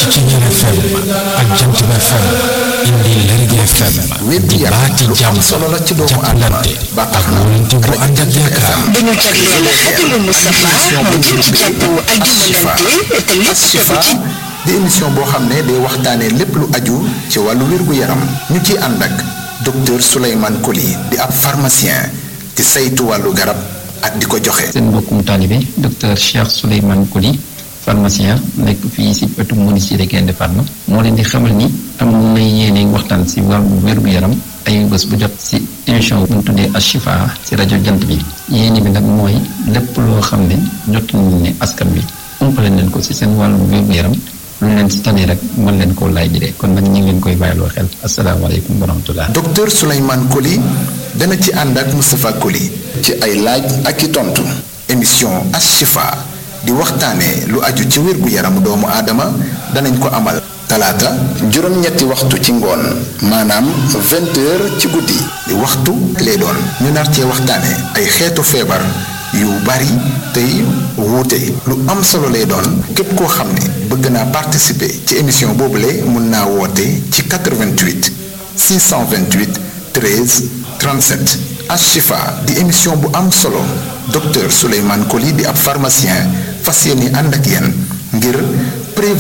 ci Ceñeer FM ak Jant Ba FM indi Lergui FM di baati jàmm solo la ci doomu aadama jàppalante ba tax ak na wóolante bu ànd ak yaakaar dañu jagleel Fadilou Moustapha mu jëm ci jàddu ak dimbalante te lépp Ashifa tegu ci di émission boo xam ne day waxtaanee lépp lu aju ci wàllu wér-gu-yaram ñu ciy ànd ak docteur Souleymane Coly di ab pharmacien di saytu wàllu garab ak di ko joxe. seen mbokkum taalibe docteur Cheikh Souleymane Coly pharmacien nekk fii si wetu ministère Gaïndé Fatma moo leen di xamal ni am na yéene waxtaan si wàllu wér-gu-yaram ay bés bu jot si émission bu ñu tuddee Ashifa si rajo jant bi yéene bi nag mooy lépp loo xam ne jot nañu ne askan bi umpale leen ko si seen wàllu wér-gu-yaram lu leen si tane rek mën leen koo laaj jëlee kon nag ñu ngi leen koy bàyyiloo xel asalaamaaleykum wa rahmatullah docteur Souleymane Coly dana ci ànd ak Moustapha Coly ci ay laaj ak i tontu émission Ashifa di waxtaanee lu aju ci wér-gu-yaramu doomu aadama danañ ko amal talaata juróom-ñetti waxtu ci ngoon maanaam vingt heures ci guddi di waxtu lay doon ñu nar cee waxtaanee ay xeetu feebar yu bari tey wuute lu am solo lay doon képp koo xam ne bëgg naa participer ci émission boobule mun naa woote ci 88 628 13 37 Ashifa di émission bu am solo docteur Souleymane Coly di ab pharmacien fas yéene ànd ak yéen ngir